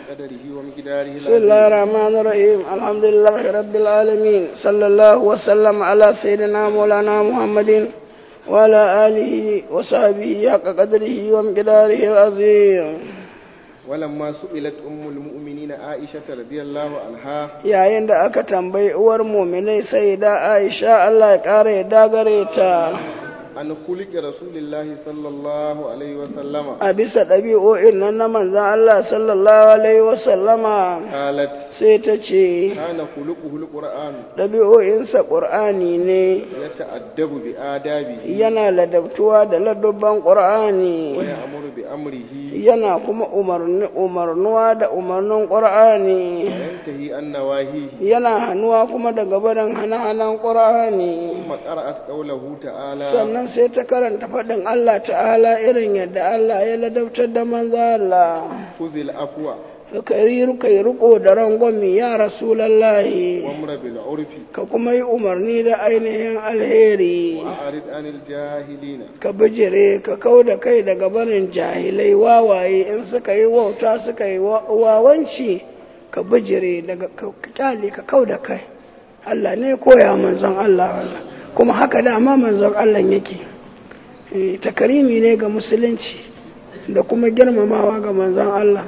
قدره ومقداره بسم الله الرحمن الرحيم الحمد لله رب العالمين صلى الله وسلم على سيدنا مولانا محمد وعلى آله وصحبه حق قدره ومقداره العظيم ولما سئلت أم المؤمنين عائشة رضي الله عنها yayin da aka tambayi uwar muminai sai da Aisha Allah ya ƙara ya dagare ta عن خلق رسول الله صلى الله عليه وسلم a bisa ɗabi'o'in nan na manzan Allah sallallahu alaihi wasallama قالت sai ta ce كان خلقه القرآن ɗabi'o'insa ƙur'ani ne يتأدب بآدابه yana ladabtuwa da ladubban ƙur'ani ويأمر بأمره yana kuma umarni umarnuwa da umarnin ƙur'ani وينتهي عن نواهيه yana hannuwa kuma daga barin hana-hanan ƙur'ani ثم قرأت قوله تعالى sannan sai ta karanta faɗin Allah ta'ala irin yadda Allah ya ladabtar da manzo Allah خذ العفو ka yi kai riko da rangwami ya rasulallahi وامر بالعرف ka kuma yi umarni da ainihin alheri وأعرض عن الجاهلين ka bijire ka kau da kai daga barin jahilai wawaye in suka yi wauta suka yi wa- wawanci ka bijire daga ka ka kyale ka kau da kai Allah ne koya manzon Allah wannan kuma haka dama manzon Allah yake Eh, takarimi ne ga musulunci da kuma girmamawa ga manzon Allah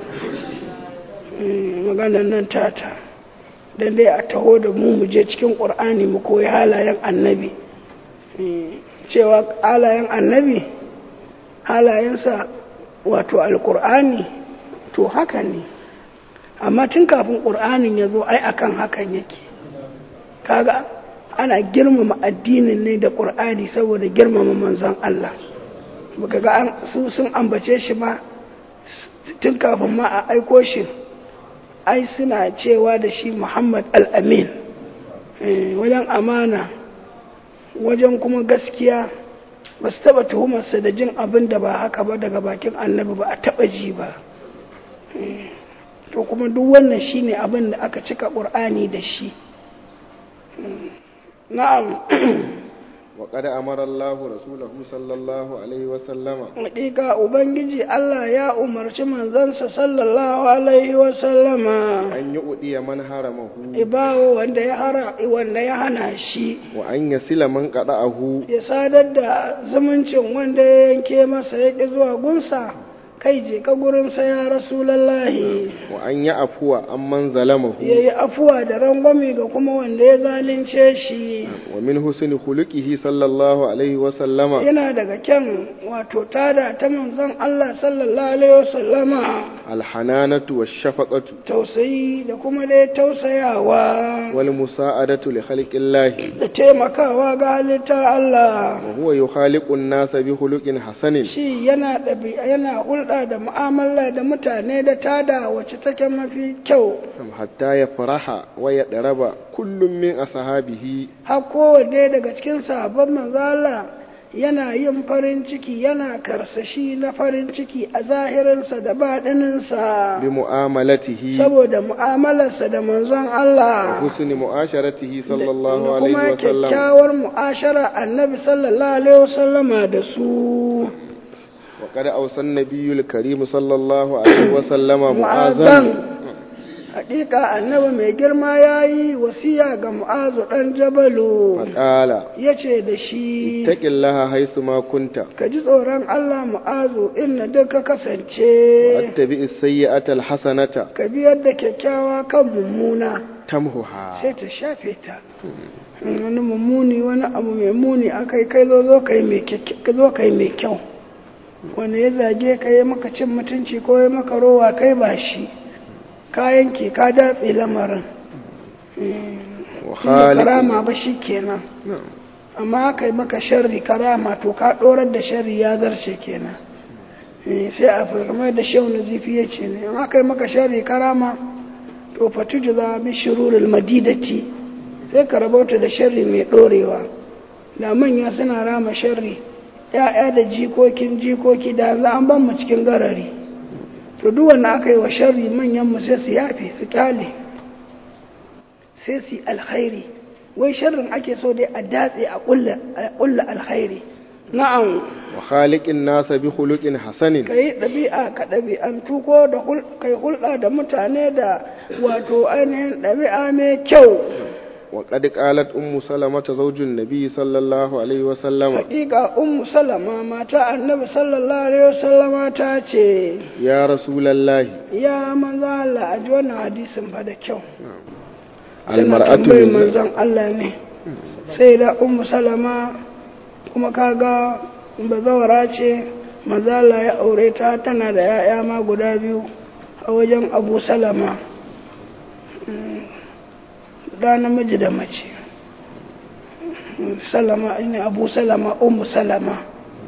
Eh, maganar nan tata dan dai a taho da mu mu je cikin ƙur'ani mu koyi halayen annabi cewa halayen annabi halayensa wato alkur'ani to haka ne amma tun kafin ƙur'anin ya zo ai akan hakan yake kaga ana girmama addinin ne da ƙur'ani saboda girmama manzon Allah baka ga an su sun ambace shi ba tun kafin ma a aiko shi ai suna cewa da shi Muhammad al-Amin eh, wajen amana wajen kuma gaskiya ba su taba tuhumarsa da jin abin da ba haka ba daga bakin annabi ba a taba ji ba Eh, to kuma duk wannan shine abin da aka cika ƙur'ani da shi Mm. na'am وقد أمر الله رسوله صلى الله عليه وسلم Hakika Ubangiji Allah ya umarci manzansa sallallahu alaihi wa sallama أن يؤدي من حرمه ibawo wanda ya hara wanda ya hana shi وأن يسل من قطعه ya sadar da zumuncin wanda ya yanke masa ya ƙi zuwa gunsa kai je ka gurinsa ya rasulallahi وأن يعفو عمن ظلمه ya yi afuwa da rangwame ga kuma wanda ya zalunce shi ومن حسن خلقه صلى الله عليه وسلم yana daga kyan wato tada ta manzon Allah sallallahu alaihi wasallama الحنانة والشفقة tausayi da kuma dai tausayawa والمساعدة لخلق الله da taimakawa ga halittar Allah وهو يخالق الناس بخلق حسن shi yana ɗabi- yana hulɗa da mu'amala da mutane da tada wacce take mafi kyau حتى يفرح ويضرب كل من أصحابه har kowanne daga cikin sahabban manzala yana yin farin ciki yana karsashi na farin ciki a zahirinsa da baɗininsa بمعاملته saboda mu'amalarsa da manzon Allah وحسن معاشرته da صلى الله da عليه kuma وسلم kyakkyawar mu'ashara annabi sallallahu alaihi wasallama da su وقد أوصى النبي الكريم صلى الله عليه وسلم mu'azan معاذا hakika annabi mai girma ya yi wasiya ga mu'azu ɗan jabalu فقال ya ce da shi اتق الله حيث ما كنت ka ji tsoron Allah mu'azu inna duk ka kasance واتبع السيئة الحسنة ka biyar da kyakkyawa kan mummuna تمهها sai ta shafe ta wani mummuni wani abu mai muni akai kai zo zo kai mai kyakky- ka zo kai mai kyau wanda ya zage ka yi maka cin mutunci ko ya maka rowa kai ba shi ka yanke ka datse lamarin Inda وخالق karama ba shi kenan نعم. amma aka yi maka sharri karama to ka dorar da sharri ya zarce kenan Eh, sai a fi kamar da shehu nazifi ya ce ne in aka yi maka sharri karama to fatuju za bi shirurul madidati sai ka rabauta da sharri mai dorewa da manya suna rama sharri ya'ya da jikokin jikoki da yanzu an ban mu cikin garari to duk wanda aka yi wa sharri manyan mu sai su yafe su kyale sai su yi alkhairi wai sharrin ake so dai a datse a kulla alkhairi na'am wa khaliqin nasa bi khuluqin hasanin ka yi ɗabi'a ka ɗabi'antu ko da kai hulɗa da mutane da wato ainihin ɗabi'a mai kyau wa qad qalat ummu salamata zawjun nabi sallallahu alaihi wa sallama haƙiƙa ummu salama mata annabi sallallahu alaihi wasallama ta ce ya rasulallahi ya manzo Allah a ji wannan hadisin fa da kyau al tana mar'atu tambayin min manzon Allah ne sai da ummu salama kuma kaga bazawara ce manzo Allah ya aure ta tana da 'ya'ya ma guda biyu a wajen Abu Salama Mm, da namiji da mace Mm, Salama ne Abu Salama ummu Salama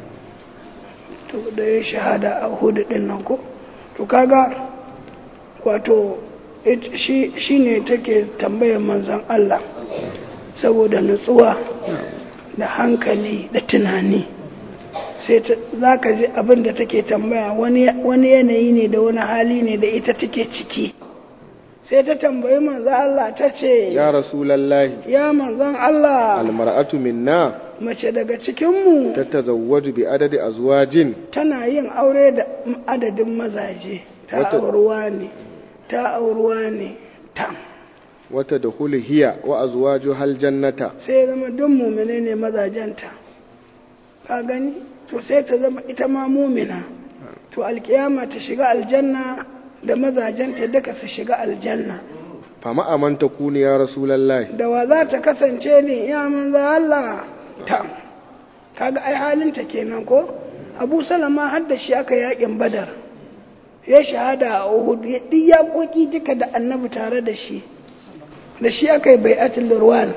to da ya shahada a Uhud din nan ko to kaga wato it- shi shine take tambayar manzon Allah saboda nutsuwa da hankali da tunani sai za ka ji abin da take tambaya wani wani yanayi ne da wani hali ne da ita take ciki sai ta tambayi manzon Allah ta ce ya rasulallahi ya manzon Allah al mar'atu minna mace daga cikinmu tatazawwaju bi adadi azwajin tana yin aure da adadin mazaje ta Wata- auruwa ne ta auruwa ne ta wata da hiya wa azwaju hal jannata sai ya zama duk mumine ne mazajenta ka gani to sai ta zama ita ma mumina to alkiyama ta shiga aljanna da mazajenta duka su shiga aljanna fama aman takuni ya rasulallahi da wa za ta kasance ne ya manzo Allah ta kaga ai halinta kenan ko Abu Salama har da shi aka yakin Badar ya shahada a Uhud ya diya koki duka da Annabi tare da shi da shi aka yi bai'atul Rirwan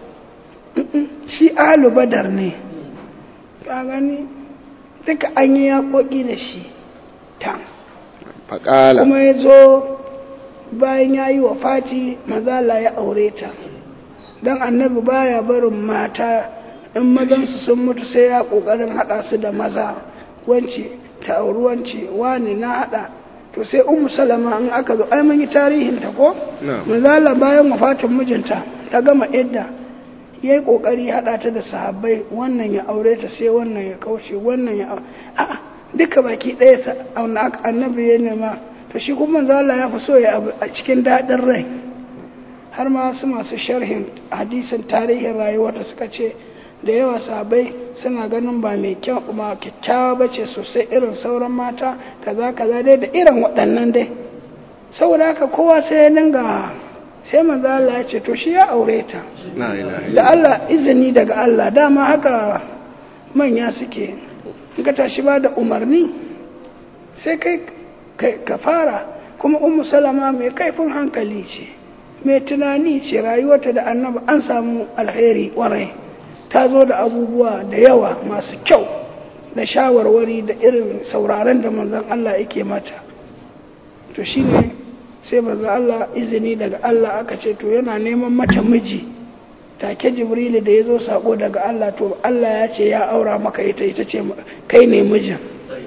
shi ahlu Badar ne ka gani duka an yi yakoki da shi ta faqala kuma ya zo bayan ya yi wa fati mazala ya aure ta don annabi baya barin mata in mazansu sun mutu sai ya ƙoƙarin haɗa su da maza wance ta auri wance wani na haɗa to sai umu salama in aka zo ai mun yi tarihin ta ko Na'am. mazala bayan wafatin mijinta ta gama idda ya yi ƙoƙari haɗa ta da sahabbai wannan ya aure ta sai wannan ya kauce wannan ya aure a'a duka baki ɗaya sa auna aka- annabi ya nema to shi kuma manzo Allah ya fi so ya abu a cikin daɗin rai har ma su masu sharhin hadisin tarihin rayuwarta suka ce da yawa sahabbai suna ganin ba mai kyau ba kyakkyawa ba ce sosai irin sauran mata kaza kaza dai da irin waɗannan dai saboda haka kowa sai ya dinga sai manzo Allah ya ce to shi ya aure ta la ilaha da Allah izini daga Allah dama haka manya suke in ka tashi ba da umarni sai kai kai- ka fara kuma ummu salama mai kaifin hankali ce mai tunani ce rayuwarta da annabi an samu alheri kwarai ta zo da abubuwa da yawa masu kyau da shawarwari da irin sauraron da manzon Allah yake mata to shine sai manzon Allah izini daga Allah aka ce to yana neman mata miji take jibrilu da ya zo sako daga Allah to Allah ya ce ya aura maka ita ita ce kai ne mijin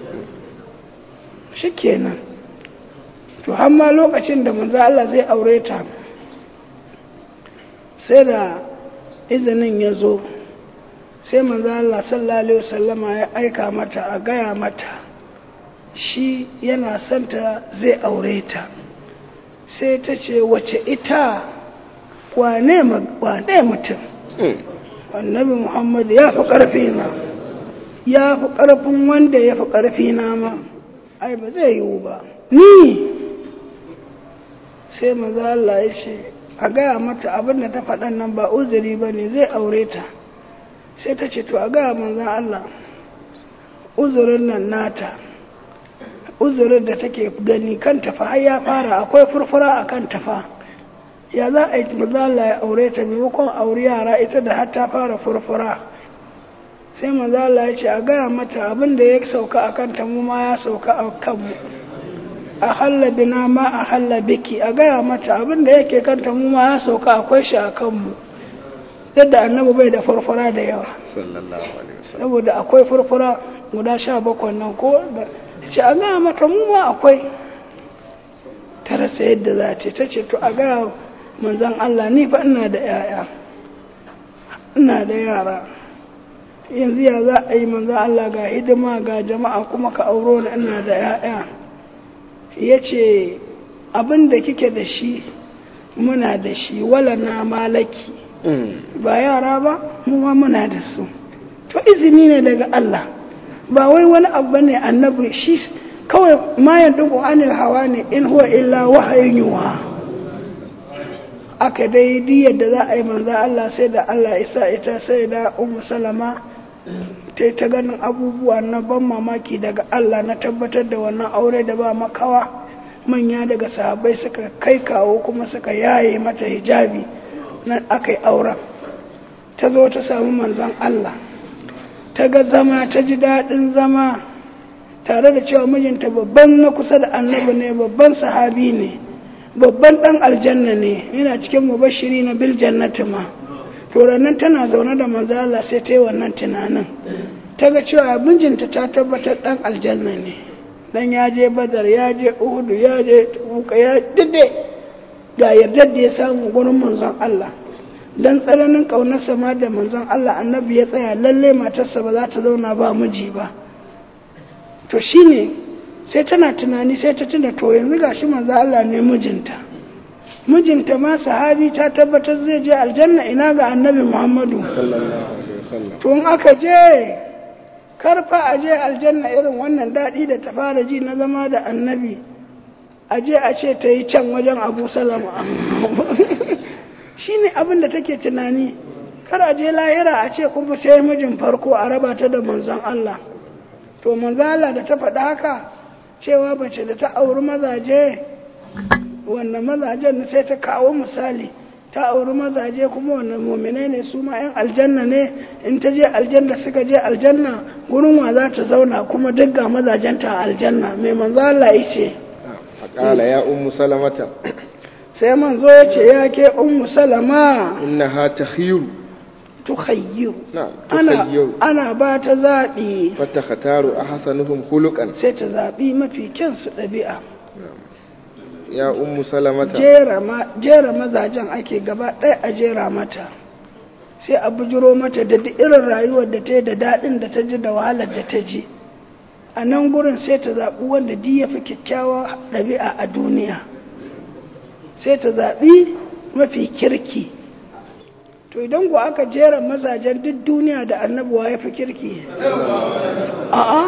shi kenan to hamma lokacin da manzo Allah zai aure ta sai da izinin ya zo sai manzo Allah sallallahu alaihi wasallama ya aika mata a gaya mata shi yana santa zai aure ta sai ta ce wace ita wane ma- wane mutum annabi muhammad ya fi ƙarfi na ya fi ƙarfin wanda ya fi ƙarfi na ma ai ba zai yiwu ba ni sai maza Allah ya ce a gaya mata abin da ta faɗan nan ba uzuri ba ne zai aure ta sai ta ce to a gaya manzan Allah uzurin nan nata uzurin da take gani kan tafa har ya fara akwai furfura a kan tafa ya za a yi mazala ya aure ta maimakon aure yara ita da har ta fara furfura sai mazala ya ce a gaya mata abin da ya sauka a kanta mu ma ya sauka a kanmu a halla bina ma a halla biki a gaya mata abin da yake kanta mu ma ya sauka akwai shi a kanmu yadda annabi bai da furfura da yawa sallallahu alaihi wasallam saboda akwai furfura guda sha bakwai nan ko da ce a gaya mata mu ma akwai ta rasa yadda za ta ta ce to a gaya manzan Allah ni fa ina da yaya ina da yara yanzu ya za a yi manzo Allah ga hidima ga jama'a kuma ka auro ni ina da ya'ya ya ce abin da kike da shi muna da shi wala na malaki ba yara ba mu ma muna da su to izini ne daga Allah ba wai wani abu ne annabi shi kawai ma ya dubu anil hawa ne in huwa illa wahayin yuwa aka dai diyar da za a yi manzo Allah sai da Allah isa ita sai da ummu salama ta ta ganin abubuwa na ban mamaki daga Allah na tabbatar da wannan aure da ba makawa manya daga sahabbai suka kai kawo kuma suka yaye mata hijabi nan aka yi auren ta zo ta samu manzon Allah ta ga zama ta ji daɗin zama tare da cewa mijinta babban na kusa da annabi ne babban sahabi ne babban ɗan aljanna ne yana cikin mubashiri na bil jannati ma to ranar tana zaune da manzo Allah sai ta yi wannan tunanin ta ga cewa mijinta ta tabbatar ɗan aljanna ne dan ya je badar ya je uhudu ya je tuka ya dade ga yardar da ya samu gurin manzon Allah dan tsananin ƙaunarsa ma da manzon Allah annabi ya tsaya lalle matarsa ba za ta zauna ba miji ba to shine sai tana tunani sai ta tuna to yanzu gashi manzon Allah ne mijinta mijinta ma sahabi ta tabbatar zai je aljanna ina ga annabi Muhammadu to in aka je karfa a je aljanna irin wannan daɗi da ta fara ji na zama da annabi a je a ce ta yi can wajen abu salama shi ne abin da take tunani kar a je lahira a ce kuma sai mijin farko a raba ta da manzon Allah to manzon Allah da ta faɗa haka cewa bace da ta auri mazaje wannan mazajen sai ta kawo misali ta auri mazaje kuma wannan muminai ne su ma 'yan aljanna ne in ta je aljanna suka je aljanna gurin wa za ta zauna kuma duk ga mazajenta a aljanna mai manzo Allah ya ce qala ya ummu salamata sai manzo ya ce ya ke ummu salama innaha takhiru tukhayyiru na'am ana tukhayyiru ana ba ta zaɓi fatakhtaru ahsanuhum khuluqan sai ta zaɓi mafi kyan su ɗabi'a ya ummu salamata jera ma jera mazajen ake gaba ɗaya a jera mata sai a bujiro mata da duk irin rayuwar da ta yi da daɗin da ta ji da wahalar da ta ji a nan gurin sai ta zaɓi wanda duk ya fi kyakkyawa ɗabi'a a duniya sai ta zaɓi mafi kirki to idan ku aka jera mazajen duk duniya da annabuwa ya fi kirki a'a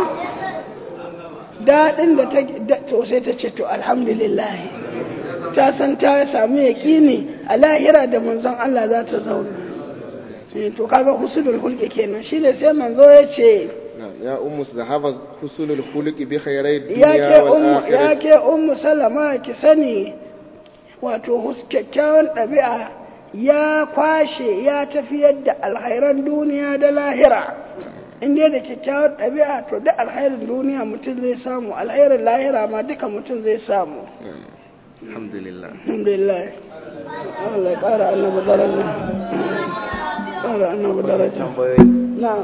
daɗin da ta to sai ta ce to alhamdulillah ta san ta samu yaƙini a lahira da manzon Allah za ta zauna Eh, to kaga husnul hulki kenan shi ne sai manzo ya ce na'am ya ummu zahaba husnul khuluqi bi khairai ya dunya ke wal ummu ya akhirah ke ummu salama ki sani wato hus- kyakkyawan ɗabi'a ya kwashe ya tafiyar da alhairan duniya da lahira in dai da kyakkyawar ɗabi'a to duk alhairin duniya mutum zai samu alhairin lahira ma duka mutum zai samu alhamdulillah alhamdulillah Allah ya ƙara annabi daraja ƙara annabi daraja tambayoyi na'am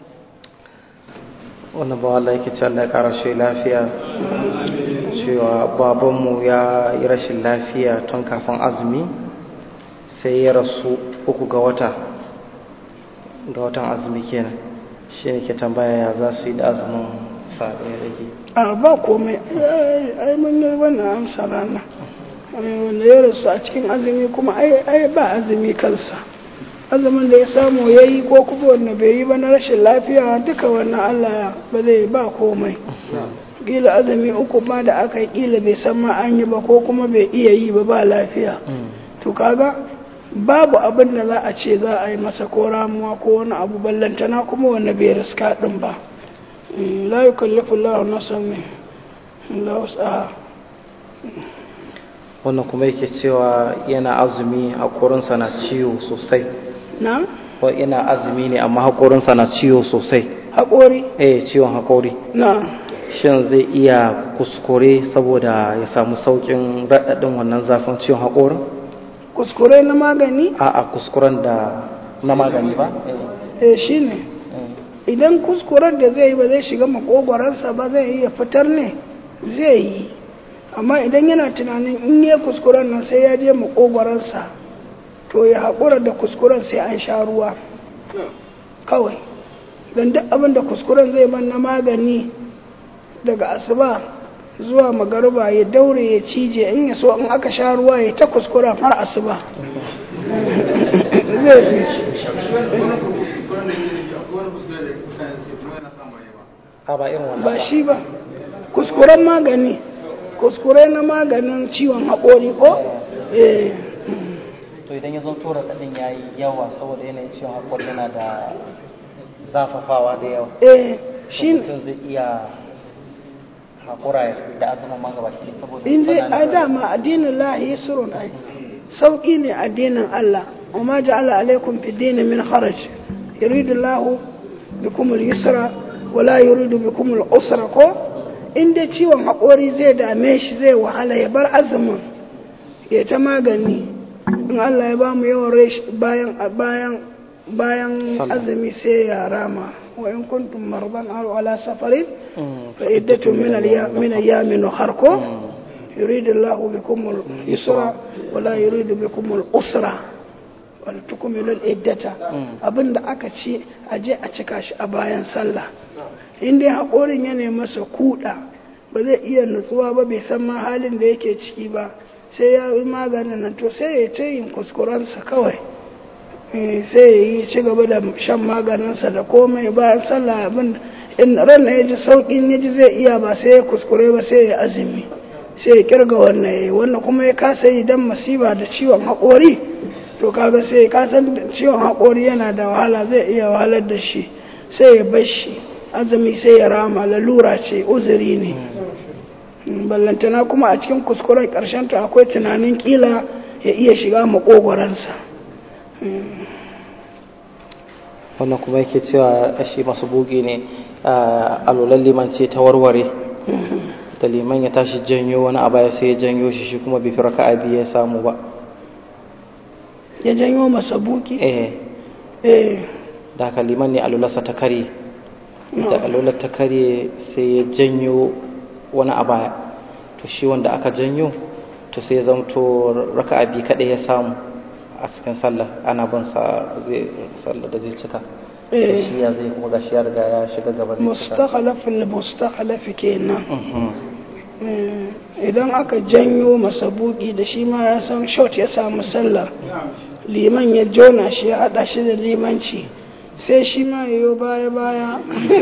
wannan ba Allah yake ce Allah ya ƙara shi lafiya cewa babanmu ya yi rashin lafiya tun kafin azumi sai ya rasu uku ga wata ga watan azumi kenan shi ne ke tambaya ya za su yi da azumin sa ɗaya rage a ba komai ai ai mun yi wannan amsa rana Ai, wanda ya rasu a cikin azumi kuma ai ai ba azumi kansa azumin da ya samu ya yi ko kuma wanda bai yi ba na rashin lafiya duka wannan Allah ba zai ba komai kila azumi uku ma da aka yi kila bai san ma an yi ba ko kuma bai iya yi ba ba lafiya to kaga babu abin da za a ce za a yi masa ko ramuwa ko wani abu ballantana kuma wanda bai riska din ba Mm, la yukallifu Allahu nafsan illa wus'aha wannan kuma yake cewa yana azumi haƙorinsa na ciwo sosai na ko yana azumi ne amma haƙorinsa na ciwo sosai haƙori eh ciwon haƙori na shin zai iya kuskure saboda ya samu saukin raɗaɗin wannan zafin ciwon haƙorin kuskure na magani a a kuskuren da na magani ba eh shine idan kuskuren da zai yi ba zai shiga makogwaransa ba zai iya fitar ne zai yi amma idan yana tunanin in ya kuskuren nan sai ya je makogwaransa to ya haƙura da kuskuren sai an sha ruwa kawai don duk abin da kuskuren zai man na magani daga asuba zuwa magaruba ya daure ya cije in ya so in aka sha ruwa ya ta kuskura har asuba zai fi a ba irin wannan ba shi ba kuskuren magani kuskure na maganin ciwon haƙori ko eh to idan ya zo tura ɗin ya yi yawa saboda yanayin ciwon haƙori yana da zafafawa da yawa eh to shi mutum zai iya haƙura da azumin ma gaba ki saboda in zai tsananin a dama addinin lahi yusrun ai sauki ne addinin Allah وما جعل عليكم في الدين من خرج يريد الله بكم اليسر ولا يريد بكم العسر ko in dai ciwon haƙori zai dame shi zai wahala ya bar azumin ya ta magani in Allah ya ba mu yawan rai bayan bayan bayan Sallah. azumi sai ya rama wa in kuntum marban aw ala safarin Mm. fa iddatu min al min ayyamin ukhra ko يريد الله بكم اليسر ولا يريد بكم الأسرة ولتكملوا العدة abinda aka ce a je a cika shi a bayan sallah in dai haƙorin ya nemi masa kuɗa ba zai iya nutsuwa ba bai san ma halin da yake ciki ba sai ya yi maganin nan to sai ya ta yin kuskurensa kawai Eh, sai ya yi ci gaba da shan maganinsa da komai bayan sallah abin in ran ya ji sauƙin ya ji zai iya ba sai ya kuskure ba sai ya azumi sai ya kirga wannan ya yi wannan kuma ya kasa yi don masiba da ciwon haƙori to kaga sai ya kasan da ciwon haƙori yana da wahala zai iya wahalar da shi sai ya bar shi azumi sai ya rama lalura ce uzuri ne Mm, ballantana kuma a cikin kuskuren ƙarshen ta akwai tunanin kila ya iya shiga maƙogwaransa wannan kuma yake cewa shi masu bugi ne a alolan liman ce ta warware da liman ya tashi janyo wani abu ya sai ya janyo shi shi kuma bai fi raka'a biyu ya samu ba ya janyo masa buki eh eh da haka liman ne alolarsa ta kare da alolar ta kare sai ya janyo wani a baya to shi wanda aka janyo to sai ya zamto raka'a biyu kaɗai ya samu a cikin sallah ana bin sa zai sallah da zai cika to eh shi ya zai kuma gashi ya riga ya shiga gaba zai cika mustakhalafin mustakhalaf kenan Mhm. Eh, idan aka janyo masa buki da shi ma ya san shot ya samu sallah liman ya jona shi ya hada shi da limanci sai shi ma ya yi baya baya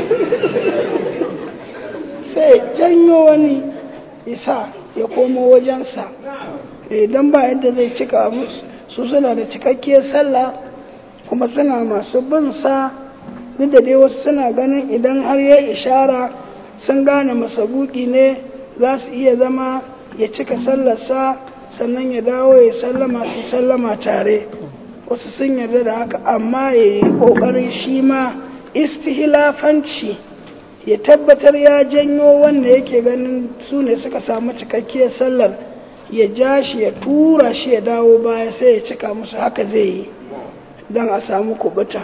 sai ya janyo wani isa ya komo wajensa idan ba yadda zai cika musu su suna da cikakkiyar sallah kuma suna masu bin sa duk da dai wasu suna ganin idan har ya ishara sun gane masabuki ne za su iya zama ya cika sallarsa sannan ya dawo ya sallama su sallama tare wasu sun yarda da haka amma ya yi ƙoƙarin shi ma istihilafanci ya tabbatar ya janyo wanda yake ganin su ne suka samu cikakkiyar sallar ya ja shi ya tura shi ya dawo baya sai ya cika musu haka zai yi don a samu kubuta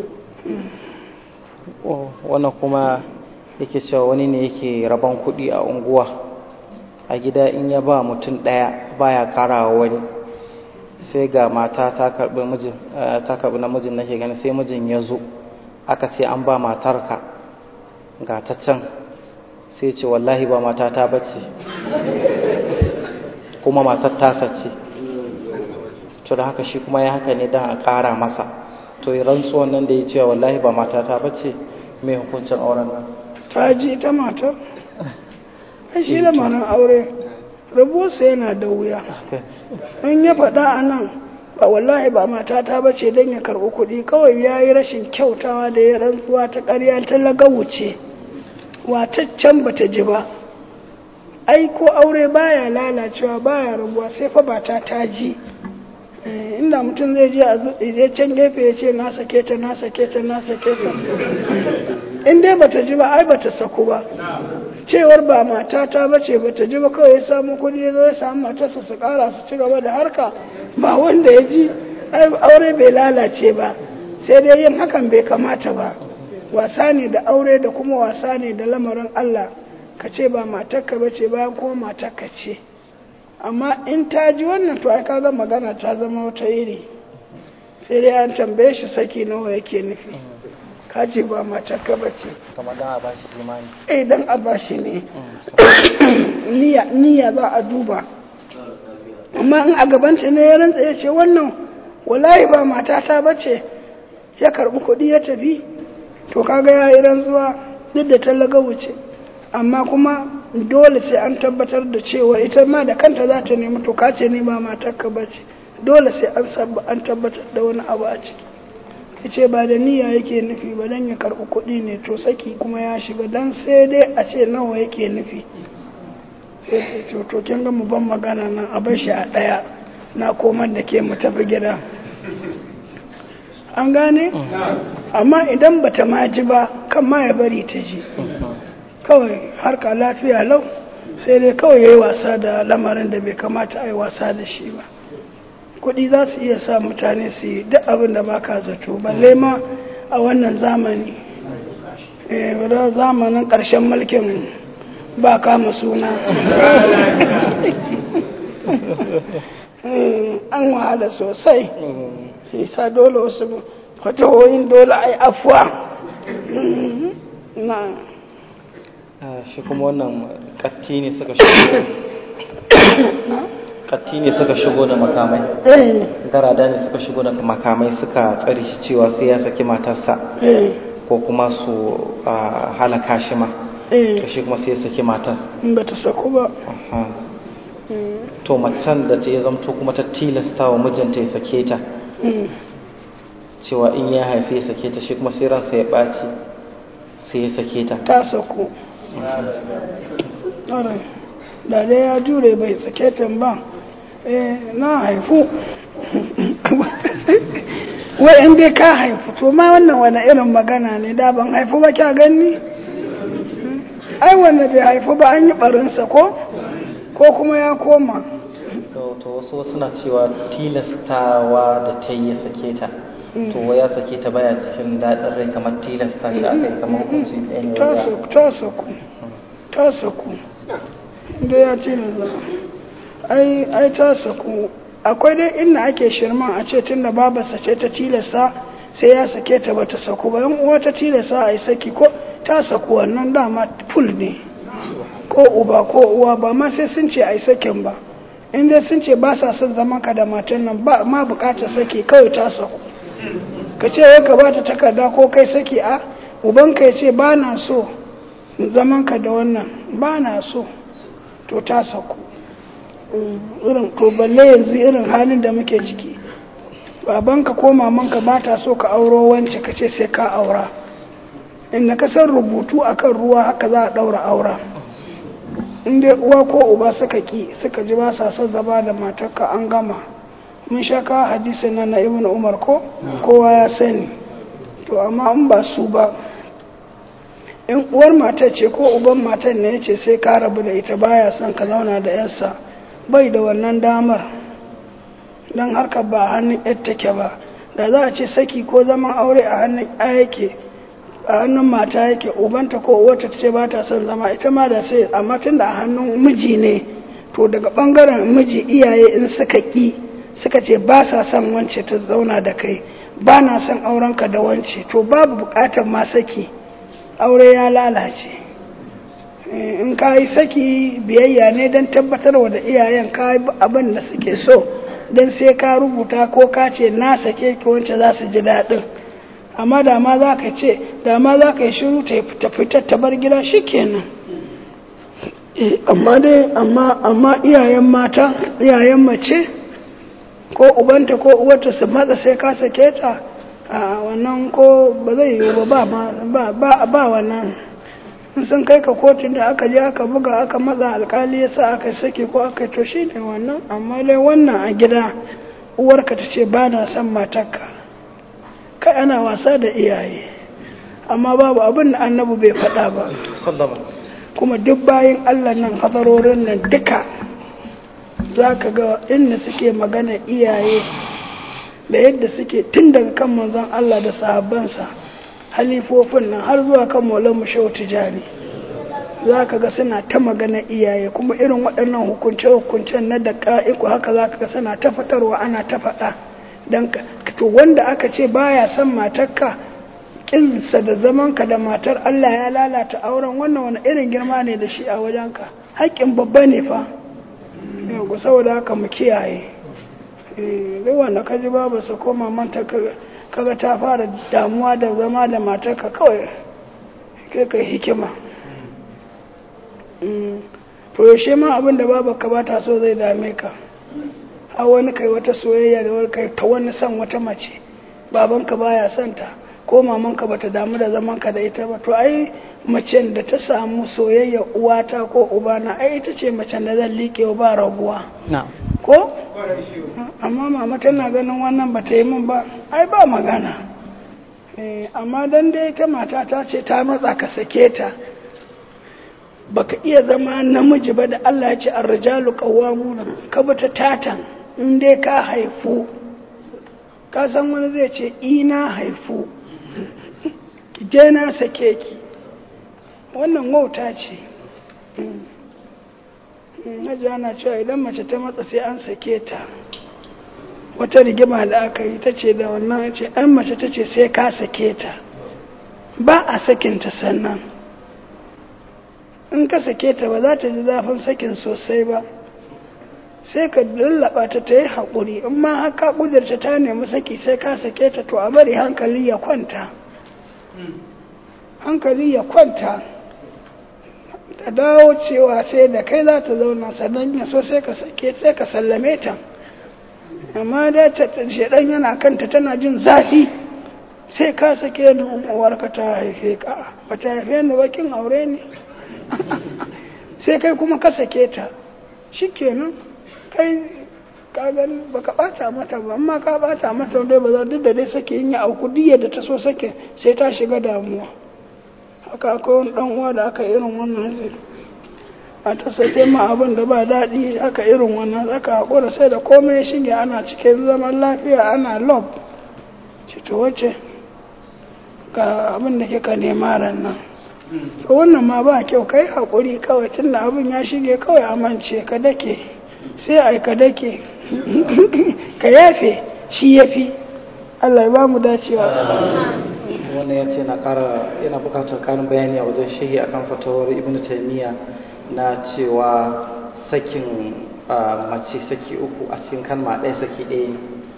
Oh, wannan kuma yake cewa wani ne yake rabon kuɗi a unguwa a gida in ya ba mutum ɗaya baya karawa wani sai ga mata ta karɓi mijin eh, ta karɓi namijin nake gani sai mijin ya zo aka ce an ba matarka ga ta can sai ce wallahi ba matata bace kuma matar tasa ce to da haka shi kuma ya haka ne don a ƙara masa to yi rantsuwan nan da ya cewa wallahi ba matata ba ce mai hukuncin auren nan ta ji ta matar ai shi da manan aure rabuwarsa yana da wuya in ya faɗa a nan ba wallahi ba matata ba ce don ya karɓi kuɗi kawai ya yi rashin kyautawa da ya rantsuwa ta ƙarya ta lagawuce wataccen ba ta ji ba ai ko aure baya lalacewa baya rabuwa sai fa ba ta ta ji Eh, inda mutum zai je a zu- je can gefe ya ce na sake ta na sake ta na sake ta in dai bata ji ba ai bata saku ba cewar ba matata ba ce bata ji ba kawai ya samu kudi ya zo ya samu matarsa su kara su ci gaba da harka ba wanda ya ji ai aure bai lalace ba sai dai yin hakan bai kamata ba wasa ne da aure da kuma wasa ne da lamarin Allah ka ce ba matarka ba ce bayan kuma matarka ce amma in ta ji wannan to ai kaga magana ta zama wata iri sai dai an tambaye shi saki nawa yake nufi ka ce ba matarka ba ce kamar dan a bashi imani eh dan a bashi ne niyya niyya za a duba amma in a gabanta ne ya rantsa ya ce wannan wallahi ba matata ba ce ya karbi kuɗi ya tafi to kaga ya yi rantsuwa duk da tallaga wuce amma kuma dole sai an tabbatar da cewa ita ma da kanta za ta nemi to kace ne ba matarka ba ce dole sai an sabba an tabbatar da wani abu a ciki ya ce ba da niyya yake nufi ba don ya karɓi kuɗi ne to saki kuma ya shiga don sai dai a ce nawa yake nufi sai to to kin ga mu ban magana nan a bar shi a ɗaya na komar da ke mu tafi gida an gane amma idan bata ma ji ba kan ma ya bari ta ji kawai harka lafiya lau sai dai kawai ya yi wasa da lamarin da bai kamata a yi wasa da shi ba kuɗi za su iya sa mutane su yi duk abin da baka zato balle ma a wannan zamani eh wadda zamanin ƙarshen mulkin ba kama suna an wahala sosai shi sa dole wasu fatawoyin dole a yi afuwa na shi kuma wannan katti ne suka shigo katti ne suka shigo da makamai eh garada ne suka shigo da makamai suka tsare shi cewa sai ya saki matarsa eh ko kuma su ah, halaka shi ma to eh shi kuma sai ya saki matar in ba ta saku ba Aha. to macen da ta ya zamto kuma ta tilasta wa mijinta ya sake ta Mm. cewa in ya haife ya sake ta shi kuma sai ransa ya ɓaci sai ya sake ta ta saku Ƙwarai. da dai ya jure bai sake ta ba eh na haifu wai in dai ka haifu to ma wannan wani irin magana ne da ban haifu ba kya gani ai wanda bai haifu ba an yi barinsa ko ko kuma ya koma to to wasu suna cewa tilastawa da ta yi ya sake ta to wai ya sake ta baya cikin daɗin rai kamar tilasta shi aka yi kamar hukunci ɗaya ne ta wanda saku ta saku ta saku da ya ce na ai ai ta saku akwai dai inda ake shirman a ce tunda babarsa ce ta tilasta sai ya sake ta bata saku ba yan uwa ta tilasta a yi saki ko ta saku wannan dama full ne ko uba ko uwa ba ma sai sun ce a yi sakin ba in dai sun ce ba sa son zaman ka da matan nan ba ma bukatar saki kawai ta saku ka ce ya ka bata takarda ko kai saki a ubanka ya ce ba na so zaman ka da wannan ba na so to ta saku irin to balle yanzu irin halin da muke ciki babanka ko mamanka ba ta so ka auro wance ka ce sai ka aura inda ka san rubutu akan ruwa haka za a daura aura in dai uwa ko uba suka ki suka ji ba sa son zama da matarka an gama mun sha kawo hadisin nan na ibn umar ko kowa ya sani to amma in ba su ba in uwar matar ce ko uban matar ne ya ce sai ka rabu da ita baya son ka zauna da yarsa bai da wannan damar don harkar ba a hannun yar take ba da za a ce saki ko zaman aure a hannun ya yake a hannun mata yake ubanta ko uwarta ta ce ba ta son zama ita ma da sai amma tun da a hannun miji ne to daga bangaren miji iyaye in suka ki suka ce ba sa son wance ta zauna da kai ba na son aurenka da wance to babu bukatar ma saki aure ya lalace in ka yi saki biyayya ne don tabbatarwa da iyayen ka yi abin da suke so don sai ka rubuta ko ka ce na sake ki wance za su ji daɗin amma da ma za ka ce da ma za ka yi shiru ta fitar ta bar gida shi kenan amma dai amma iyayen mata iyayen mace ko ubanta ko uwarta su matsa sai ka sake ta a wannan ko ba zai yiwu ba ba ba wannan sun kai ka kotun da aka je aka buga aka matsa alkali ya sa aka sake ko aka to shi ne wannan amma dai wannan a gida uwarka ta ce ba na son matarka kai ana wasa da iyaye amma babu abin da annabu bai faɗa ba kuma duk bayan allah nan hadarorin nan duka za ka ga inda suke magana iyaye da yadda suke tun daga kan manzon Allah da sahabbansa halifofin nan har zuwa kan maulan mushau tijani za ka ga suna ta magana iyaye kuma irin waɗannan hukunce-hukuncen na da ƙa'iku haka za ka ga suna ta fitarwa ana ta faɗa don to wanda aka ce baya son matarka ƙinsa da zamanka da matar Allah ya lalata auren wannan wani irin girma ne da shi a wajenka haƙƙin babba ne fa yau saboda haka mu kiyaye duk wanda ka ji babu su koma manta kaga ta fara damuwa da zama da matarka kawai kai kai hikima to yaushe ma abin da babu ka ba ta so zai dame ka a wani kai wata soyayya da wani kai ta wani son wata mace babanka baya son ta ko mamanka bata damu da zaman ka da ita ba to ai macen da ta samu soyayya uwata ko ubana ai ita ce macen da zan liƙe ba raguwa ko amma mama tana ganin wannan bata yi min ba ai ba magana amma dan dai ta mata ta ce ta matsa ka sake ta baka iya zama namiji ba da Allah ya ce ar-rijalu qawwamuna ka bata tatan in dai ka haifu ka san wani zai ce ina haifu ki je na sake ki wannan wauta ce hajji ana cewa idan mace ta matsa sai an sake ta wata rigima da aka yi ta ce da wannan ce an mace ta ce sai ka sake ta ba a sakinta sannan in ka sake ta ba za ta ji zafin sakin sosai ba sai ka lallaba ta ta yi haƙuri in ma haka ƙudurta ta nemi saki sai ka sake ta to a bari hankali ya kwanta hankali ya kwanta ta dawo cewa sai da kai za ta zauna sannan ya so sai ka sake sai ka sallame ta amma da ta shedan yana kanta tana jin zafi sai ka sake ni uwarka ta haife ka ba ta haife ni bakin aure ne sai kai kuma ka sake ta shikenan kai kagan baka bata mata ba amma ka bata mata dai ba za duk da dai sake yin auku diya da ta so sake sai ta shiga damuwa haka akwai wani dan uwa da aka irin wannan zai a ta sake ma abin da ba daɗi haka irin wannan aka haƙura sai da komai ya shige ana cikin zaman lafiya ana love ce to wace ga abin da kika nema ran nan to wannan ma ba kyau kai haƙuri kawai tunda abin ya shige kawai amince ka dake sai ai ka dake ka yafe shi yafi Allah ya ba mu dacewa wannan ya ce na ƙara yana buƙatar ƙarin bayani a wajen shehi akan fatawar ibn taymiya na cewa sakin mace saki uku a cikin kalma ɗaya saki ɗaya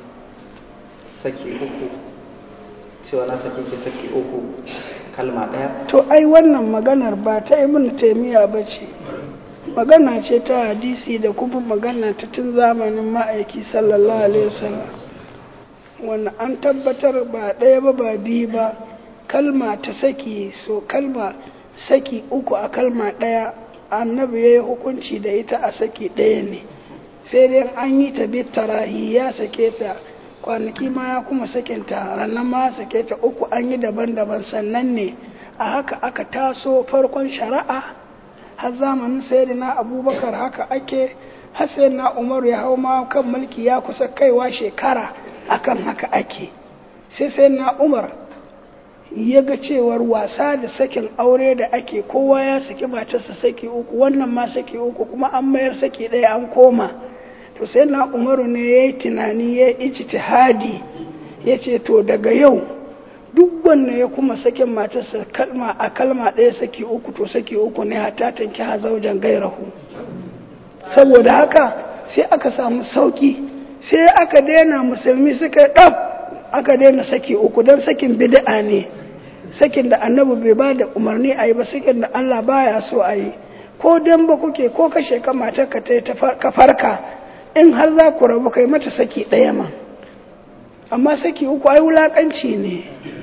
saki uku cewa na saki ki saki uku kalma ɗaya to ai wannan maganar ba ta ibn taymiya ba ce magana ce ta hadisi da kuma magana ta tun zamanin ma'aiki sallallahu alaihi wasallam wannan an tabbatar ba ɗaya ba ba biyu ba kalma ta saki so kalma saki uku a kalma ɗaya annabi ya yi hukunci da ita a saki ɗaya ne sai dai an yi ta tarahi ya sake ta kwanaki ma ya kuma sakinta ranar ma sake ta uku an yi daban-daban sannan ne a haka aka taso farkon shari'a har zamanin sayyidina abubakar haka ake har sayyidina umaru ya hau ma kan mulki ya kusa kaiwa shekara akan haka ake sai sayyidina umar ya ga cewar wasa da sakin aure da ake kowa ya saki matarsa saki uku wannan ma saki uku kuma an mayar saki ɗaya an koma to sai na umaru ne ya yi tunani ya yi ijtihadi ya ce to daga yau duk wanda ya kuma sakin matarsa kalma a kalma ɗaya saki uku to saki uku ne hata tanki ha zaujan gairahu saboda haka sai aka samu sauki sai aka daina musulmi suka ɗaf aka daina saki uku don sakin bid'a ne sakin da annabi bai ba da umarni a yi ba sakin da Allah baya so a yi ko dan ba kuke ko kashe ka matar ka ta ka farka in har za ku rabu kai mata saki ɗaya ma amma saki uku ai wulakanci ne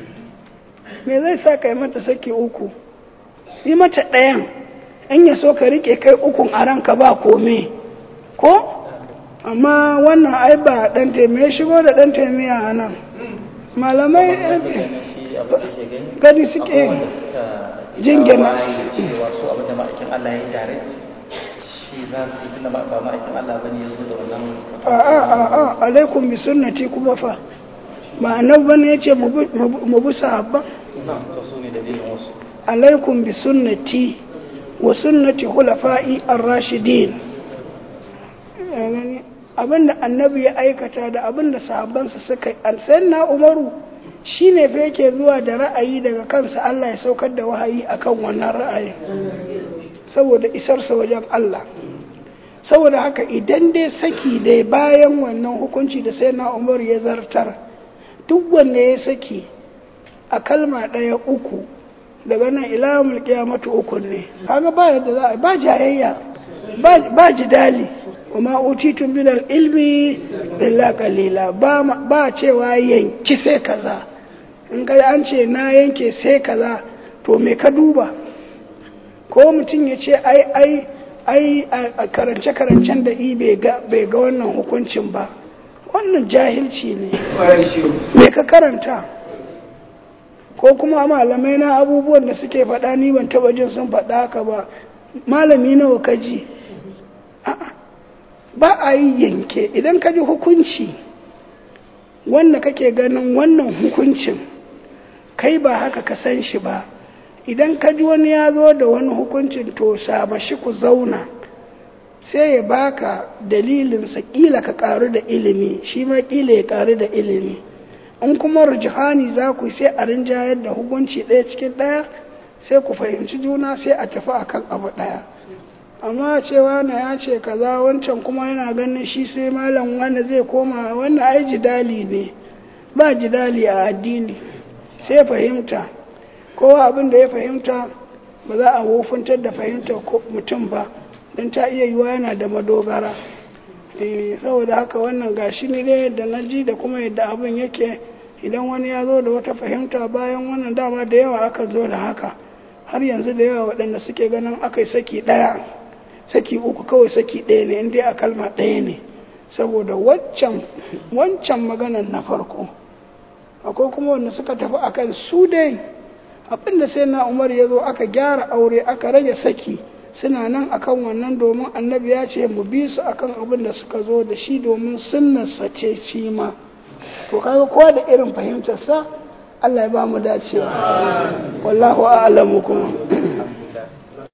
me zai sa kai mata saki uku yi mata ɗayan in ya so ka rike kai ukun a ranka ba kome ko amma wannan ai ba ɗan taimiyya shigo da ɗan taimiyya a nan malamai gani suke jingina cewa su abinda ma'aikin Allah ya yi tare shi za su yi tunda ba ma'aikin Allah ba ne ya zo da wannan a'a a'a alaikum bi sunnati kuma fa ba annabi bane yace mu bi sahabban to su ne dalilin wasu alaikum bi sunnati wa sunnati khulafa'i ar-rashidin abinda annabi ya aikata da abinda sahabbansa suka yi na umaru shi ne fa yake zuwa da ra'ayi daga kansa Allah ya saukar da wahayi akan wannan ra'ayi saboda isarsa wajen Allah saboda haka idan dai saki dai bayan wannan hukunci da sai na umar ya zartar duk wanda ya saki a kalma ɗaya uku daga nan ilamul kiyamatu uku ne kaga ba yadda za a ba jayayya ba jidali kuma utitun min ilmi illa qalila ba ba cewa yanki sai kaza in kai an ce na yanke sai kaza to me ka duba ko mutum ya ce ai ai ai a karance-karancen da i bai ga wannan hukuncin ba wannan jahilci ne me ka karanta ko kuma malamai na abubuwan da suke faɗa ni ban taɓa jin sun faɗa haka ba malami nawa ka ji ba a yi yanke idan ka ji hukunci wanda kake ganin wannan hukuncin kai ba haka ka san shi ba idan ka ji wani ya zo da wani hukuncin to shi ku zauna sai ya baka dalilinsa ƙila ka ƙaru da ilimi shi ma ƙila ya ƙaru da ilimi in kuma rujihani za ku sai a rinjayar da hukunci ɗaya cikin ɗaya sai ku fahimci juna sai a tafi akan abu ɗaya amma cewa na ya ce kaza wancan kuma yana ganin shi sai malam wanda zai koma wannan ai jidali ne ba jidali a addini sai fahimta kowa abin da ya fahimta ba za a wofuntar da fahimtar mutum ba don ta iya yiwa yana da madogara saboda haka wannan gashi ne dai yadda na ji da kuma yadda abin yake idan wani ya zo da wata fahimta bayan wannan dama da yawa aka zo da haka har yanzu da yawa waɗanda suke ganin aka yi saki ɗaya saki uku kawai saki ɗaya ne inda a kalma ɗaya ne saboda wancan maganan na farko akwai kuma wanda suka tafi akan su dai abinda sai na umar ya zo aka gyara aure aka rage saki suna nan akan wannan domin annabi ya ce mu bi su akan abin da suka zo da shi domin sunnarsa ce shi ma to kaga kowa da irin fahimtarsa Allah ya ba mu dacewa wallahu a'lamu kuma